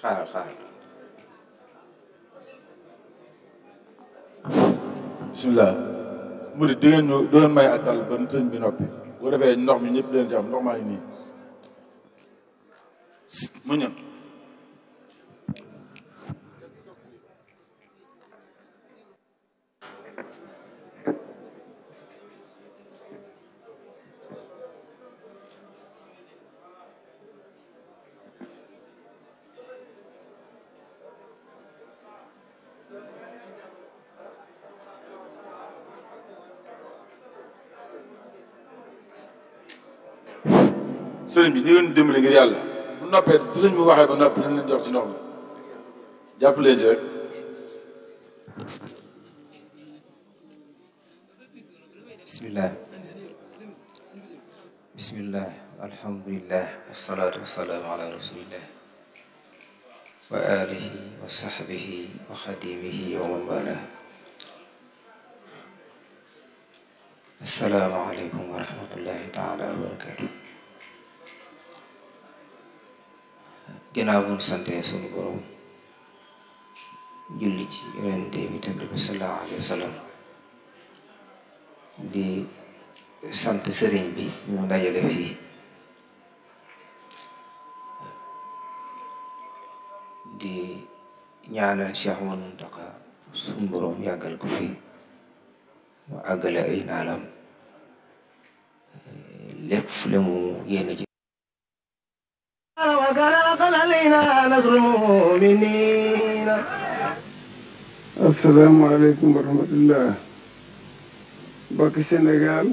xaaral xaaral bisimilah murid di ngeen ñu di ngeen may ak dal ba sëñ bi noppi bu ko defee ndox mi ñëpp leen ci am ndox maa ngi nii mu ñëw sëriñ bi ni ngeen dimbali ngir yàlla bu noppee bu sëñ bu waxee ba noppi nañ leen jox ci ndox mi jàpp leen ci rek bismillah bismillah alhamdulillah wasalaatu wasalaamu ala rasulillah wa alihi wa sahbihi wa xadimihi wa man wala assalaamu aleykum wa rahmatullahi taala wa barakatu ginnaaw bu ñu santee sunu borom julli ci yonente bi tedd bi sallallahu alayhi wa sallam di sant sëriñ bi ñu dajale fii di ñaanal Cheikh Mountakha suñu borom yàggal ko fii mu àggale ay naalam lépp le mu yéene ci asalaamaaleykum wa rahmatullah mbokki Sénégal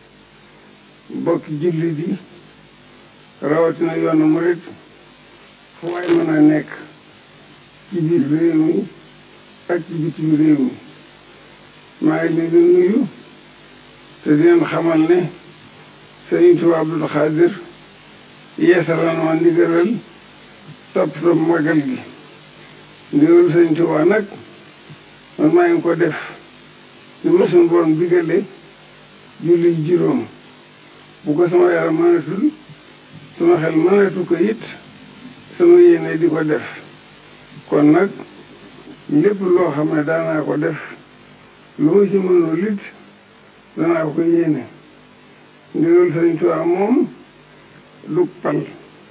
mbokki jullit yi rawatina yoonu murit fu waay mën a nekk ci biir réew mi ak ci bitim réew mi maa ngi leen di nuyu te di leen xamal ne Sëriñ Tuubaa Abdul Xaadir yeesalan ma ndigalal toppatoo magal gi ndigalu Sëriñ Tuubaa nag man maa ngi ko def li ma suñu borom digale julli juróom bu ko sama yaram mënatul sama xel mënatu ko it sama yéene di ko def kon nag lépp loo xam ne daanaa ko def lu ma ci mënul it danaa ko yéene ndigal Sëriñ Tuubaa moom du pal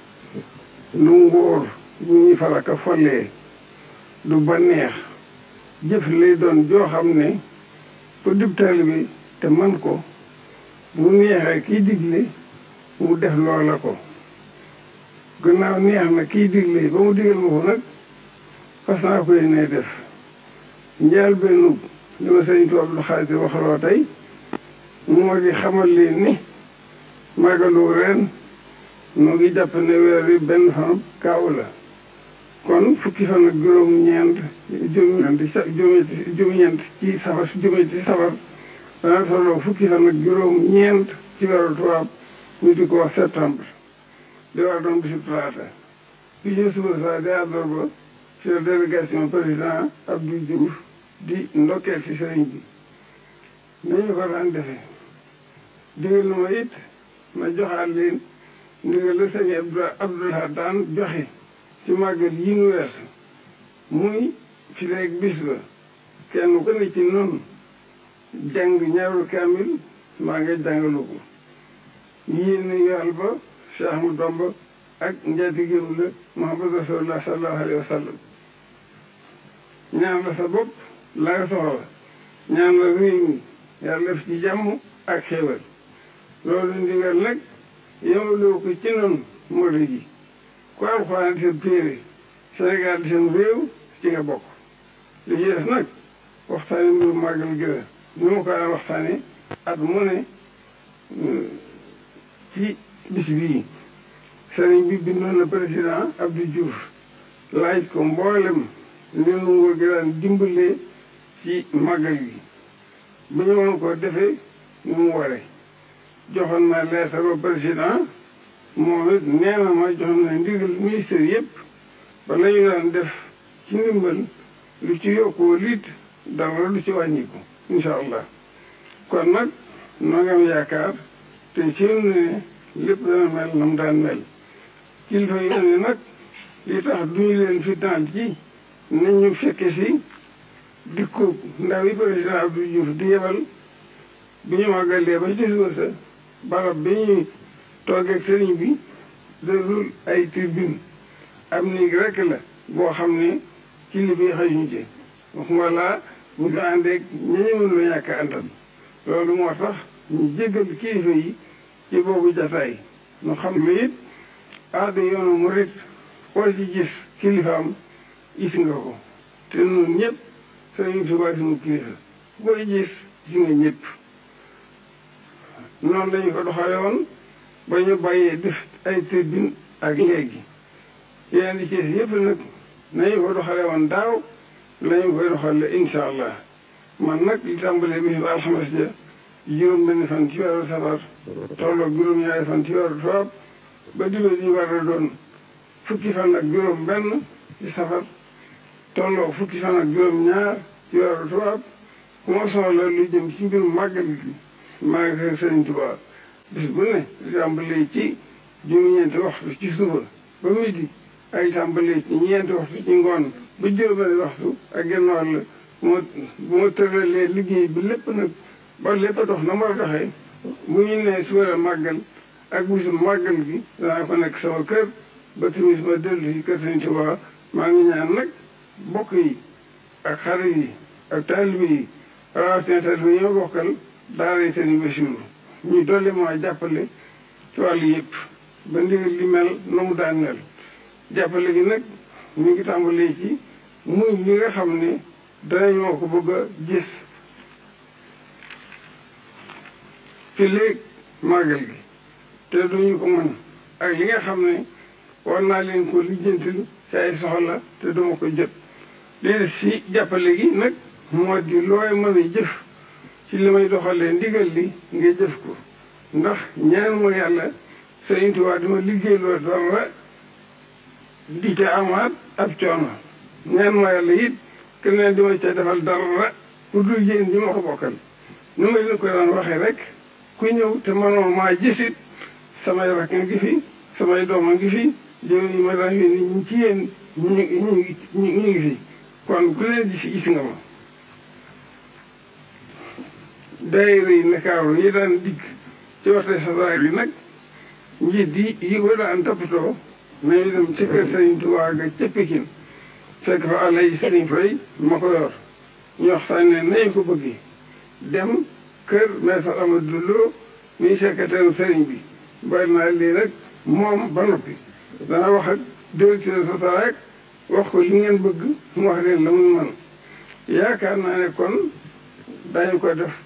du ngóor bu ñuy falaka follee du baneex jëf lay doon joo xam ne ku dib taalibe bi te man ko bu neexee kiy digle mu def loola ko gannaaw neex na kiy digle ba mu digal ma ko nag fas naa ko yéene def njaal benn li ma sëñ Tuubaa Abdul Xaadir waxaloo tey moo di xamal leen ni màggalu ren mu ngi jàpp ne weer wi benn fan kaaw la kon fukki fan ak juróom-ñeent juróom-ñeent juróom-ñeent ci safar juróom ci safar dana tolloo fukki fan ak juróom-ñeent ci weeru tubaab ñu di ko wax septembre di war doon bisu talaata bi ñu suba saa di àllarba ci la délégation président Abdou Diouf di ndokkeel ci sëriñ bi nañu ko daan defee digal na ma it ma joxaat leen ndigal la sëñ Abdoulaye daan joxe ci màggal yi nu weesu muy fi léegi bis ba kenn ku ne ci noonu jàng ñaaru kaamil maa nga jàngalu ko yéen yool ba Cheikh Ahmadou Bamba ak njaatigéem la Muhammad Rasulullah sallallahu alayhi wa sallam ñaan la sa bopp la nga soxla ñaan la réew mi yàlla def ci jàmm ak xéewal loolu ndigal nag yemaloo ko ci noonu mori ji ku alxuraan di seen téere Sénégal di seen réew ci nga bokk li ci des nag waxtaane mbiru màggal gëna ni ma ko daan waxtaane at mu ne ci bis bii sëriñ bi bindoon na président Abdou Diouf laaj ko mboolem li nu nguur gi daan dimbalee ci màggal gi bu ñu mën ko defee ni mu waree joxoon na leetar ba président moom it nee na ma joxoon na ndigal ministère yëpp ba la ñu daan def ci ndimbal lu ci yokkoo liit dara lu ci wàññiku incha allah kon nag noo ngi am yaakaar te ci ne lépp dana mel na mu daan mel kilifa yi ne nag li tax duñu leen fitnaal ci nañ ñu fekke si dikku ndaw yi président Abdou Diouf di yebal bi ñu màggalee ba ci suba sa barab bi ñuy toogeeg sëriñ bi dalul ay tribune am néeg rekk la boo xam ne kilifa yi xajuñ ci waxuma laa bu ñu àndeeg ñañu mënula ñàkk àndal loolu moo tax ñu jéggal kilifa yi ci boobu jataay ñu xam ne it aada yoonu murit koo ci gis kilifaam gis nga ko te ñun ñëpp sëriñ Tuubaa suñu kilifa booy gis gis nga ñëpp noonu lañu ko doxale woon ba ñu bàyyee def ay tribune ak léegi yeneen di ci yëpp nag nañu ko doxale woon daaw lañu koy doxale insha allah man nag li tàmbalee bis ba alxames ja juróom benn fan ci weeru safar tolloog juróom-ñaari fan ci weeru tubaab ba diba ji war a doon fukki fan ak juróom benn ci safar tolloog fukki fan ak juróom-ñaar ci weeru tubaab ku ma soxla lu jëm ci mbirum màggal gi maa ngi sëriñ Tuubaa bis bu ne li tàmbalee ci juróom-ñeenti waxtu ci suba ba midi ay tàmbalee ci ñeenti waxtu ci ngoon ba juróom-benn waxtu ak genn wàll bu ma bu ma tëralee liggéey bi lépp nag ba lépp a dox na ma a doxee bu ñu nee suba la màggal ak bisu màggal gi danaa ko nekk sama kër ba timis ma dellu ci kër Sëriñ Tuubaa maa ngi ñaan nag bokk yi ak xarit yi ak taalibe yi rawatina taalibe yi ñoo bokkal daara yi seen Basiiru ñu dolli maa jàppale ci wàllu yëpp ba ndigal li mel na mu daan mel jàppale gi nag ñu ngi tàmbalee ci muy ñi nga xam ne danañoo ko bëgg a gis ci léegi màggal gi te duñu ko mën ak li nga xam ne war naa leen ko lijjantil ci ay soxla te duma ko jot lii si jàppale gi nag moo di looy mën a jëf ci li may doxalee ndigal li nga jëf ko ndax ñaan ma yàlla Sëriñ Tuubaa dama liggéey loo dara di ca amaat ab coono ñaan ma yàlla it keneen di ma ca defal dara ku dul yéen ñi ma ko bokkal nu ma leen ko daan waxee rek ku ñëw te mënoo maa gisit samay rakk ngi fi samay doom a ngi fi jëw yi ma daan yónni ñu ci yéen ñu ñu ñu ngi fi kon ku leen gis gis nga ma daayira yi Ndakaaru yi daan dikk ci waxte sasaar bi nag njiit yi yi ko daan toppatoo nañu dem ci kër Sëriñ Tuubaa ga ca Pikin fekk fa àlla yi Sëriñ Fay ma ko yor ñu waxtaan ne nañu ko bëggi dem kër maître Amadou Lo muy secrétaire sëriñ bi bari naa lii rek moom ba noppi dana wax ak directeur SOTRAC wax ko li ngeen bëgg mu wax leen la muy man yaakaar naa ne kon dañu ko def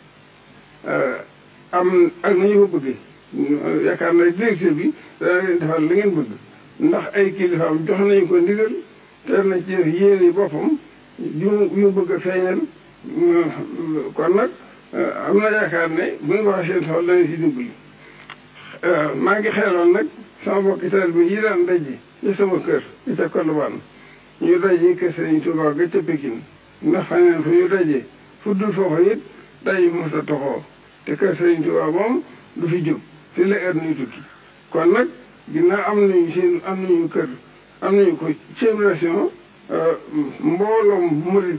am ak nañu ko bëggee yaakaar naa directeur bi dana leen defal la ngeen bëgg ndax ay kilifaam jox nañu ko ndigal te na ci def yéene boppam yu yu bëgg a feeñal kon nag am na yaakaar ne bu ñu waxee seen soxla danañ si dimbali maa ngi xeeloon nag sama mbokki taalibe bi yi daan daje ci sama kër ci ca Colobane ñu daje kër Sëriñ Tuubaa ga ca Pékin ndax xam ne fu ñu daje fu dul foofu it daje mos a toxoo te kër Sëriñ Tuubaa moom du fi jóg fi la heure nuy tukki kon nag ginnaaw am nañu seen am nañu kër am nañu ko seen relation mbooloom murit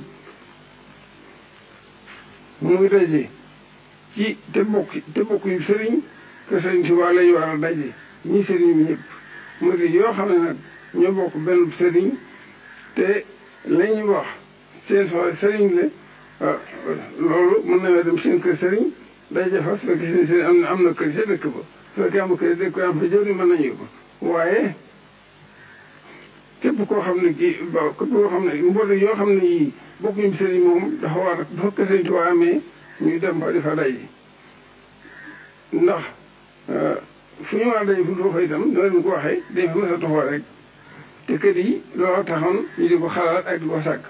muy daje ci te bokk te bokk yu sëriñ que sëriñ Tuubaa lañu war a daje ñi sëriñ bi ñëpp murit yoo xam ne nag ñoo bokk benn sëriñ te la ñuy wax seen soxla sëriñ la loolu mën nañoo dem seen kër sëriñ daje fa su fekkee seen sëriñ am na am na kër ca dëkk ba su fekkee am kër dëkk am fa jëriñ mën nañu ko waaye képp koo xam ne kii ba képp koo xam ne mbooloo yoo xam ne yii bokkuñu sëriñ moom dafa war a dafa kër sëriñ Tuubaa amee ñu dem ba di fa daje ndax fu ñu war a daje fu ñu fa itam ñoo leen ko waxee dañ fa mës a toxoo rek te kër yi loolu taxoon ñu di ko xalaat ak di ko sàkk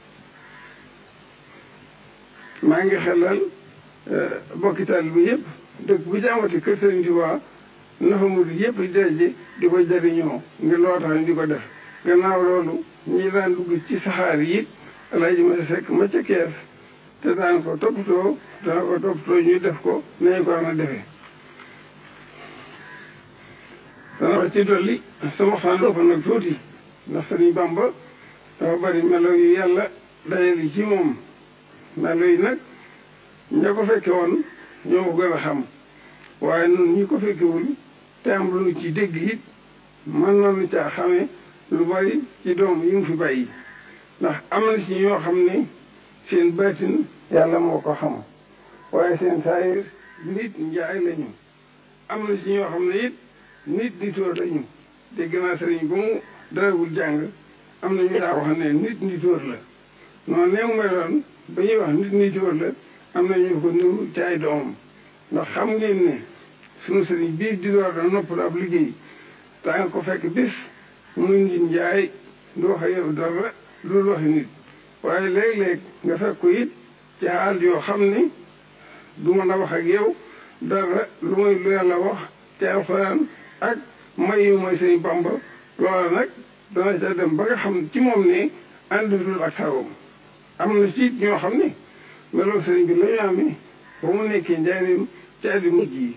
maa ngi xelal bokki taalibe bi yëpp dëkk bu jaamati kër Sëriñ Tuubaa na fa murid yëpp di daje di ko jariñoo ngir loo tax ñu di ko def gannaaw loolu ñi daan dugg ci saxaar yi it alaaji ma sekk ma ca kees te daan ko toppatoo daan ko toppatoo ñu def ko nañu ko na defee dana wax ci dolli sama waxtaan ëpp nag tuuti ndax Sëriñ Bamba dafa bari melo yu yàlla dajale ci moom melo yi nag ña ko fekke woon ñoo ko gën a xam waaye nun ñi ko fekkewul te am lu nu ci dégg it mën nañu caa xamee lu bari ci doom yi mu fi bàyyi ndax am na ci ñoo xam ne seen baatin yàlla moo ko xam waaye seen saayir nit njaay lañu am na ci ñoo xam ne it nit nitoor lañu dégg naa sëriñ ba mu darawul jàng am na ñu daa wax ne nit nitoor la noonu ne mu meloon ba ñuy wax nit nitoor la am na ñu ko niru ci ay doomam ndax xam ngeen ne sunu sëriñ bii di door da noppal ab liggéey daa nga ko fekk bis muy nit njaay du wax yow dara loolu waxi nit waaye léeg-léeg nga fekk ko it ci xaal yoo xam ni du mën a wax ak yow dara lu mooy lu yàlla wax ci alxuraan ak may yu mooy sëñ Bamba loola nag dana ca dem ba nga xam ci moom ne àndatul ak sagoom am na ci ñoo xam ne meloo sëriñ bi la ñu amee ba mu nekkee njaareem ci addi mujj yi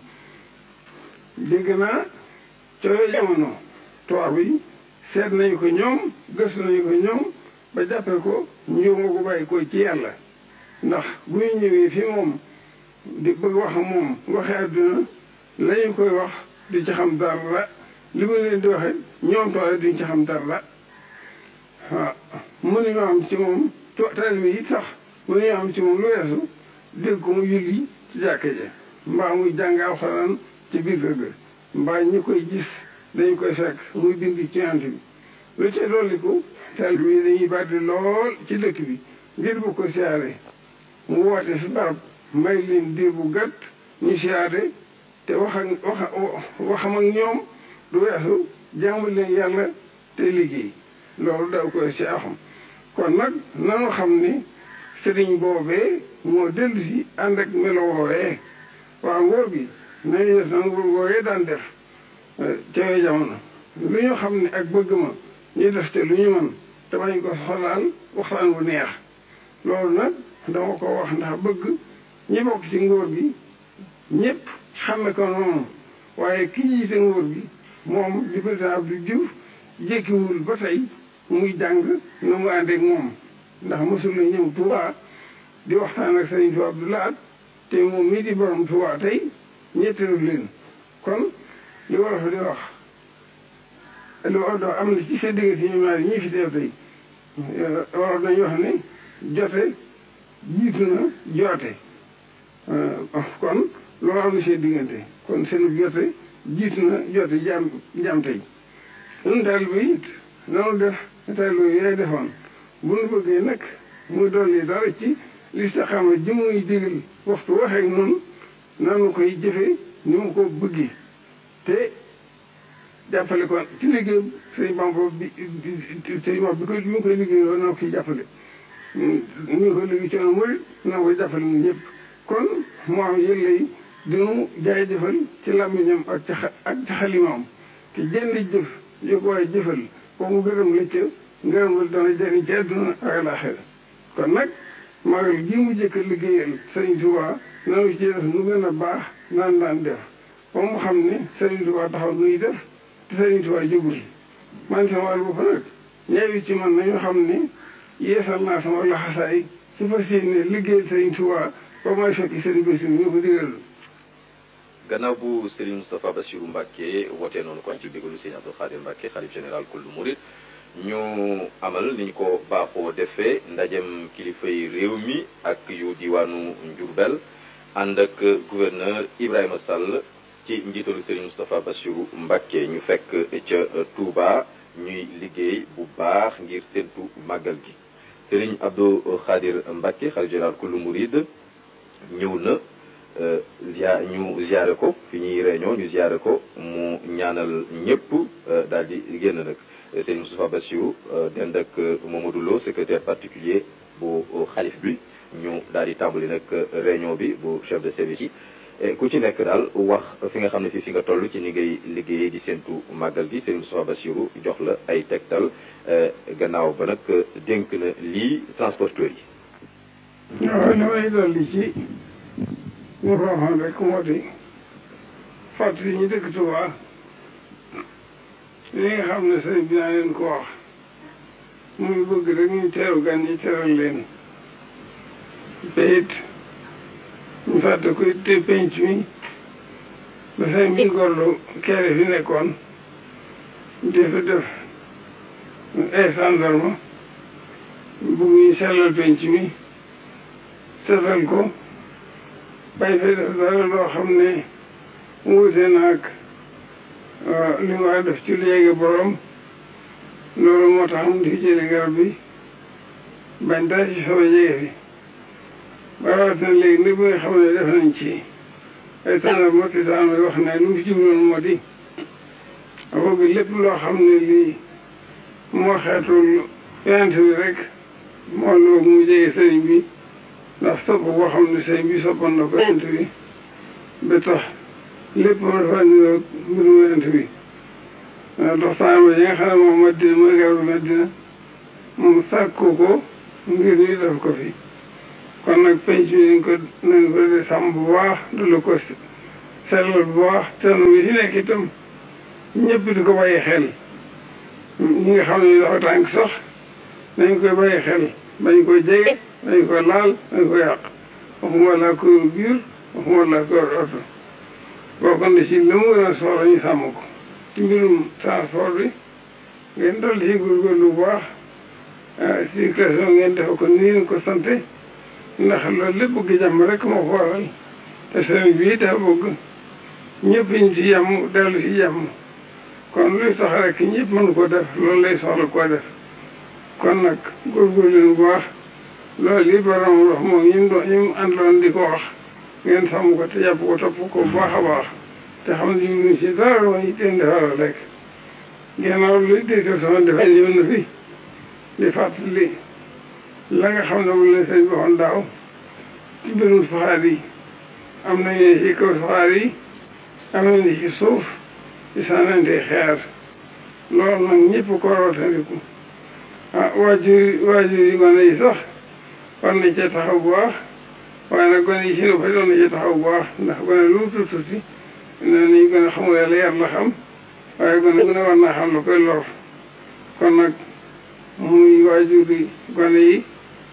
dégg naa cooyo jamono tubaab yi seet nañu ko ñoom gëstu nañu ko ñoom ba jàppee ko ñëw nga ko bàyyi ko ci yàlla ndax bu ñu ñëwee fi moom di bëgg wax moom waxee àdduna la ñu koy wax di ci xam dara li mu leen di waxee ñoom toole duñ ci xam dara waaw mënuñoo am ci moom taalibe yi sax mënuñoo am ci moom lu weesu dégg ko mu julli ci jàkka ja mbaa muy jàng alxuraan ci biir kër ga mbaa ñi koy gis dañu koy fekk muy bind ci yant bi lu ca dolliku taalibe yi dañuy bari lool ci dëkk bi ngir bu ko siyaare mu woote fi barab may leen diir bu gàtt ñu siyaare te wax ak wax waxam ak ñoom du weesu jaamu leen yàlla te liggéey loolu daw koy si axam kon nag nanu xam ni sëriñ boobee moo dellu si ànd ak melo woowee waa ngóor gi nañu def na ngóor woowee daan def ca yooyu jamono lu ñu xam ne ak bëgg ma ñu def te lu ñu mën te bañ ko soxlaal waxtaan bu neex loolu nag dama ko wax ndax bëgg ñi bokk ci ngóor gi ñëpp xame ko noonu waaye ki jiite ngóor gi moom di président Abdou Diouf jékkiwul ba tey muy jàng na mu ànd ak moom ndax mosul la ñëw Touba di waxtaan ak Sëriñ Tuubaa Abdou Lahad te moom mii di borom Touba tey ñetteelu leen kon li wolof di wax lu odo am na ci seen diggante ñu ñaar ñii fi teew tey wolof dañuy wax ne jote jiitu na joote kon loolu am na seen diggante kon seen jote jiitu na joote jaam jaam tey ñun taalibe bi it nanu def taalibe yaay defoon bu nu bëggee nag muy dolli dara ci li sa xam ji muy digal waxtu waxeek noonu nanu koy jëfe ni mu ko bëggee te jàppale ko ci liggéey sëñ Bamba bi sëñ Bamba bi koy bi mu koy liggéey loolu nanu koy jàppale ñu ngi koy liggéey coono mooy nanu koy jàppale ñun ñëpp kon moo am yëg lay dinu jaay jëfal ci làmmiñam ak ci ak ci xalimaam te jënd jëf yu ko waaye jëfal ko mu gërëm la ca ngërëm la dana jëriñ ci àdduna ak alaaxira kon nag magal gii mu jëkk liggéeyal sëriñ Tuubaa nanu ci def nu gën a baax naan daan def ba mu xam ne sëriñ Tuubaa taxaw nuy def te sëriñ Tuubaa jógul man sama wàll bopp nag ñeewi ci man nañu xam ne yeesal naa sama laxasaay ci fas yéene liggéeyal sëriñ Tuubaa ba may fekk sëriñ Bassirou ñu ko digal gannaaw bu Serigne Moustapha Bassirou Mbacke wootee noonu kon ci ndigalu Serigne Abdou Khadir Mbacke xalif général kullu murid ñu amal ni ñu ko baaxoo defee ndajem kilifay réew mi ak yu diwaanu Njurbel ànd ak gouverneur Ibrahima Sall ci njiitalu Serigne Moustapha Bassirou Mbacke ñu fekk ca Touba ñuy liggéey bu baax ngir séntu màggal gi Serigne Abdou Khadir Mbacke xalif général kullu murid ñëw na zia ñu ziare ko fi ñuy réunion ñu ziare ko mu ñaanal ñëpp daal di génn nag Serigne Moustapha Bassirou dend ak Mamadou Lo secrétaire particulier bu xalif bi ñu daal di tàmbali nag réunion bi bu chef de service yi ku ci nekk daal wax fi nga xam ne fii fi nga toll ci ni ngay liggéeyee di séntu màggal gi Serigne Moustapha Bassirou jox la ay tegtal gannaaw ba nag dénk na lii transporteurs yi. waaw li may dolli ci. ñu ko waxoon rek moo di fàttali ñu dëkk Tuubaa li nga xam ne sëriñ bi naa leen ko wax muy bëgg rek ñu teeru gan ñi teral leen te it ñu fàtte ko te penc mi ba sëñ bi gorlu kere fi nekkoon di fa def ay gendarme bugg ñu sellal penc mi setal ko bay fa def dara loo xam ne wuute naag li nga war def ci léegi borom loolu moo tax mu di jële garab bi bañ dara ci soobee jege fi ba rawatina léegi ni bi nga xam ne def nañ ci ay tànnar moo ti taan wax ne lu mu fi jubloon moo di bëgg lépp loo xam ne lii moo xeetul yonent bi rek moo loog mu jege sëriñ bi ndax sopp boo xam ne sëriñ bi soppoon na ko yonent bi ba tax lépp moo dafa niroo mbirum yonent bi dox saama yi nga xam ne moom Madina mooy garabu Madina moom sàkku ko ngir ñu def ko fi kon nag penc mi nañ ko nañ ko de sàmm bu baax dula ko sellal bu baax te bi si nekk itam ñëpp di ko bàyyi xel ñi nga xam ne dafa tànk sax nañ koy bàyyi xel bañ ko jege bañ ko laal bañ ko yàq waxuma laa ko biir waxuma laa ko oto bokk na ci li mu gën a soxla ñu sàmm ko ci mbirum transport bi ngeen dal ci góorgóorlu bu baax circulation ngeen defe ko nii ngeen ko sante ndax loolu lépp bëgg jàmm rek moo ko waral te sëriñ bi dafa bëgg ñëpp ñu ci jàmm dellu ci jàmm kon luy tax rek ñëpp mën ko def loolu lay soxla koo def kon nag góorgóorlu leen bu baax loolu yi borom wax moom ñi mu doon ñi mu àndoon di ko wax ngeen sàmm ko te jàpp ko topp ko bu baax a baax te xam ne ñu ci dara wa ñu teen defaral rek ginnaaw luy directeur sama defe ñëw na fi di fàttali la nga xam ne moom la sëñ bi waxoon daaw ci mbirum saxaar yi am nañu ci kaw saxaar yi am nañu ci suuf ci sànnante xeer loolu nag ñëpp ko rootandiku ah waajur waajur yi gone yi sax war nañ cee taxaw bu baax waaye nag gone yi si fa doon na cee taxaw bu baax ndax gone lu mu tuuti tuuti nee nañu gën a xamul yàlla yar la xam waaye gone gu ne war naa xam lu koy lor kon nag muy waajur yi gone yi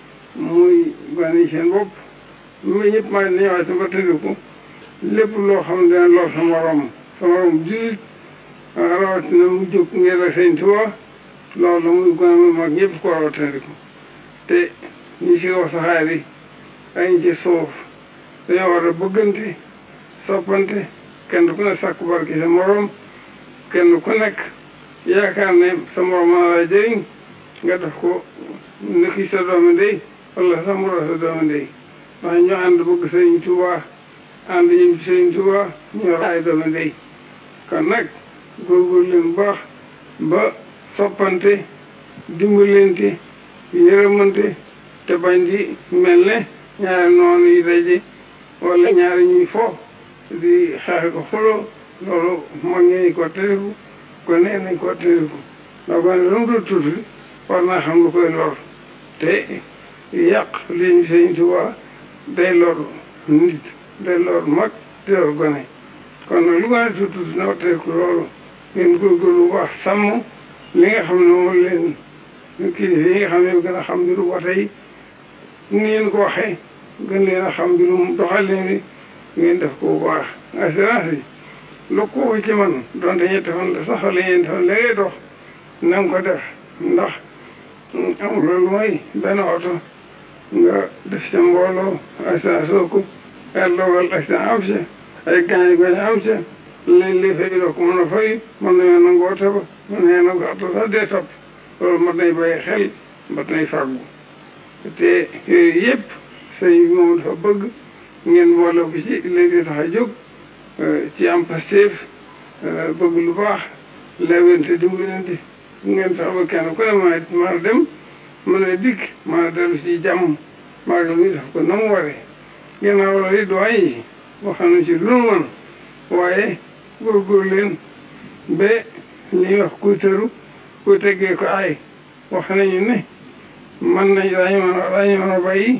muy gone yi seen bopp muy ñëpp maa ngi ñëwaat ba tëddiku lépp loo xam ne dina lor sa morom sa morom jullit rawatina mu jóg ngir ak sëñ Tuubaa loolu muy gone muy mag ñëpp ko war a tëddiku te ñi ci kaw saxaar yi ak ñi ci suuf dañoo war a bëggante soppante kenn ku ne sàkku barki sa morom kenn ku nekk yaakaar ne sa morom mën laa jëriñ nga def ko nekki sa doomi ndey wala sa moro sa doomi ndey ndax ñoo ànd bëgg sëriñ Tuubaa ànd ñëm ci sëriñ Tuubaa ñoo ay doomi ndey kon nag góorgóorlu leen bu baax ba soppante dimbalante yërëmante te bañ di mel ne ñaari noonu yi daje wala ñaari ñuy fo di xeex ko xuloo loolu mag ñi ko tëriku ko nee nañ ko tëriku ndax gone lu mu doon tuuti war naa xam lu koy lor te yàq liñ Sëñ Tuubaa day lor nit day lor mag day lor gone kon nag lu gone tuuti tuuti na watteeku loolu ngeen góorgóorlu bu baax sàmm li nga xam ne moom leen kilifa yi nga xam ne gën a xam mbiru wate yi ni ngeen ko waxee gën leen a xam mbirum doxalin bi ngeen def ko bu baax assurance yi lu ko ci man donte ñetti fan la sax wala ñeenti fan la ngay dox na nga ko def ndax amul loolu mooy benn oto nga def ca mbooloo assurance soo ko yàlla dogal accident am ca ay gaañ gaañ am ca lañ lay fay doo ko mën a fay mën nañoo nangu oto ba mën nañoo nangu oto sax dee topp loolu mat nay bàyyi xel mat nay fàggu te yooyu yëpp sëñ bi moom dafa bëgg ngeen boole ko ci léegi tax a jóg ci am pasteef bëgg lu baax lewente dimbalante ngeen tax ba kenn ku ne ma mën a dem mën a dikk mën a dellu ci jàmm maagal mi def ko na mu waree ginnaaw loolu it doyen yi wax nañu ci lu nu mën waaye góorgóor leen ba li ñuy wax kuy tëru kuy teggee ko ay wax nañu ne mën nañ daañu mën a daañu mën a bàyyi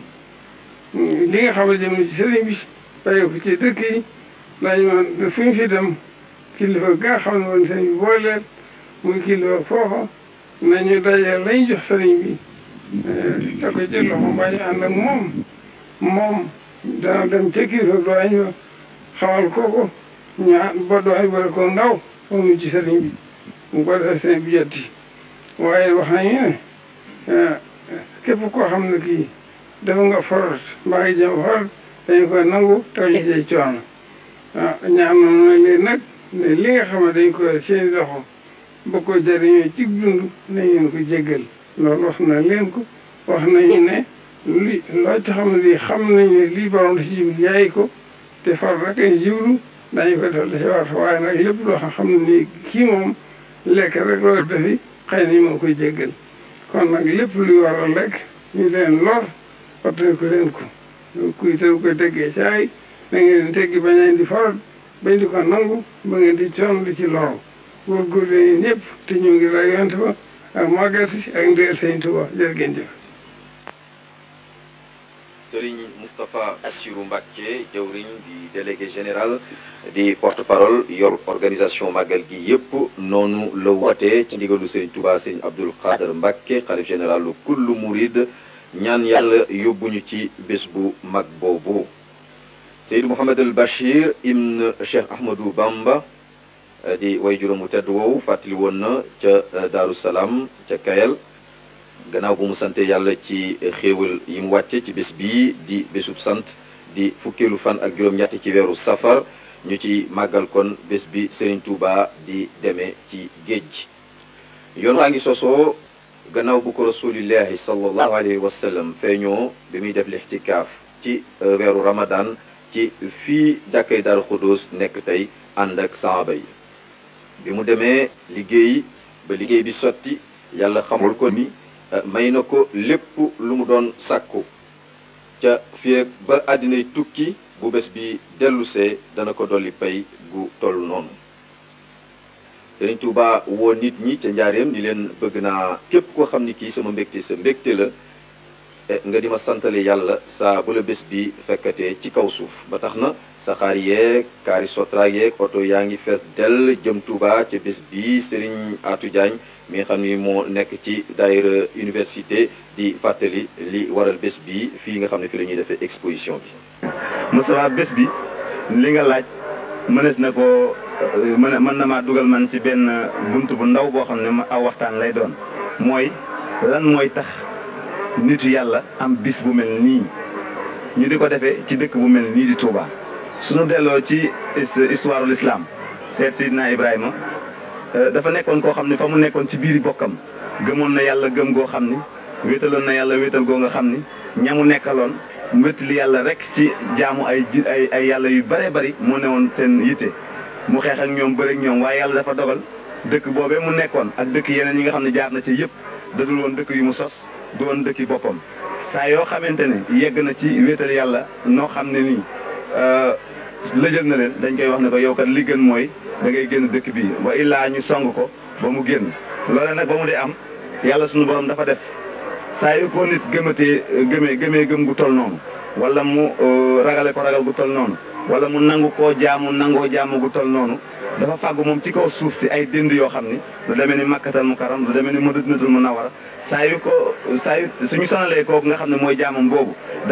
li nga xam ne jëm na ci sëriñ bi bàyyi ko ci dëkk yi daañu mën fu ñu fi dem kilifa ga nga xam ne woon sëriñ bi booleel muy kilifa foofa nañu dajee lañ jox sëriñ bi te ko ci loxo mbaa ñu ànd ak moom moom dana dem ca kii fa doañ ba xamal kooku ñaa ba doañ ba ko ndaw moom ci sëriñ bi mu ko defee seen bi jetti waaye wax nañu ne képp koo xam ne kii dafa nga forot mbaa ngi jëm forot dañu koy nangu taw ci say coono ah ñaan noonu leen nag ne li nga xam ne dañ koy seen loxo ba ko jëriñoo ci dund nañ leen ko jéggal loolu wax na leen ko wax nañu ne li loo ci xam ne lii xam nañ ne lii borom da ci jiw yaay ko te far rek ay jiwlu dañu ko def da ci war waaye nag lépp loo xam xam ne nii kii moom lekk rek loolu defi xëy na moo koy jéggal kon nag lépp luy war a lekk ñu leen lor waxtaan ko leen ko kuy te koy teggee caay da ngeen di teggi bañ leen di faral bañ di ko nangu ba ngeen di coon di ci loru góorgóorlu leen ñëpp te ñu ngi lay yonte ba ak màggal si ak ndeel sëñ Tuba jërë ngeen jëf Serigne Moustapha Bassirou Mbacké jawriñ di délégué général di porte-parole yor organisation màggal gi yëpp noonu la wootee ci ndigalu Serigne Touba Serigne Abdoul Khader Mbacké xalif général lu kullu murid ñaan yàlla yóbbuñu ci bés bu mag boobu Seydou Mouhamed El Bachir ibn Cheikh Ahmadou Bamba di way juróomu tedd woowu fàttali woon na ca Daaru Salaam ca Kayel gannaaw bu mu sante yàlla ci xéewal yi mu wàcce ci bés bii di bésub sant di fukkeelu fan ak juróom-ñett ci weeru safar ñu ci màggal kon bés bi Serigne Touba di demee ci géej yoon waa ngi sosoo gannaaw bu ko rasulillahi sallallahu alayhi wa sallam feeñoo bi muy def lixtikaaf ci weeru ramadan ci fii jàkkay Daaru Xudus nekk tey ànd ak saaba yi bi mu demee liggéey ba liggéey bi sotti yàlla xamul ko ni may na ko lépp lu mu doon sàkku ca fii ba àddinay tukki bu bés bi dellusee dana ko dolli pay gu toll noonu Sëriñ Tuuba woo nit ñi ca njaareem ni leen bëgg naa képp koo xam ni kii sama mbégte sa mbégte la nga di ma santale yàlla saa bu la bés bi fekkatee ci kaw suuf ba tax na saxaar yeeg kaari sotra yeeg oto yaa ngi fees dell jëm Tuuba ca bés bi Sëriñ Aatu Jaañ mi nga xam ni moo nekk ci daayira université di fàttali li waral bés bi fii nga xam ne fi la ñuy defee exposition bi Moustapha bés bi li nga laaj mënees na ko mën mën na maa dugal man ci benn bunt bu ndaw boo xam ne ma aw waxtaan lay doon mooy lan mooy tax nitu yàlla am bis bu mel nii ñu di ko defee ci dëkk bu mel nii di Touba suñu delloo ci histoire de l'islam seet Sidna Ibrahima dafa nekkoon koo xam ne fa mu nekkoon ci biiri bokkam gëmoon na yàlla gëm goo xam ni wéetaloon na yàlla wéetal goo nga xam ni ñamu nekkaloon wéetali yàlla rek ci jaamu ay ji ay ay yàlla yu bare bari moo newoon seen yitte mu xeex ak ñoom bëri ak ñoom waaye yàlla dafa dogal dëkk boobee mu nekkoon ak dëkk yeneen yi nga xam ne jaar na ci yëpp dadul woon dëkk yu mu sos du woon dëkki boppam saa yoo xamante ne yegg na ci wéetal yàlla noo xam ne nii lëjal na leen dañ koy wax ne ko yow kat li gën mooy da ngay génn dëkk bii wa illaa ñu song ko ba mu génn loole nag ba mu dee am yàlla suñu borom dafa def saa yu ko nit gëmatee gëmee gëmee gëm gu toll noonu wala mu ragale ko ragal gu toll noonu wala mu nangu koo jaamu nangoo jaamu gu toll noonu dafa fàggu moom ci kaw suuf si ay dënd yoo xam ni lu demee ni makkatal mu karam lu demee ni madinatul munawwara saa yu ko saa yu suñu sonalee kooku nga xam ne mooy jaamam boobu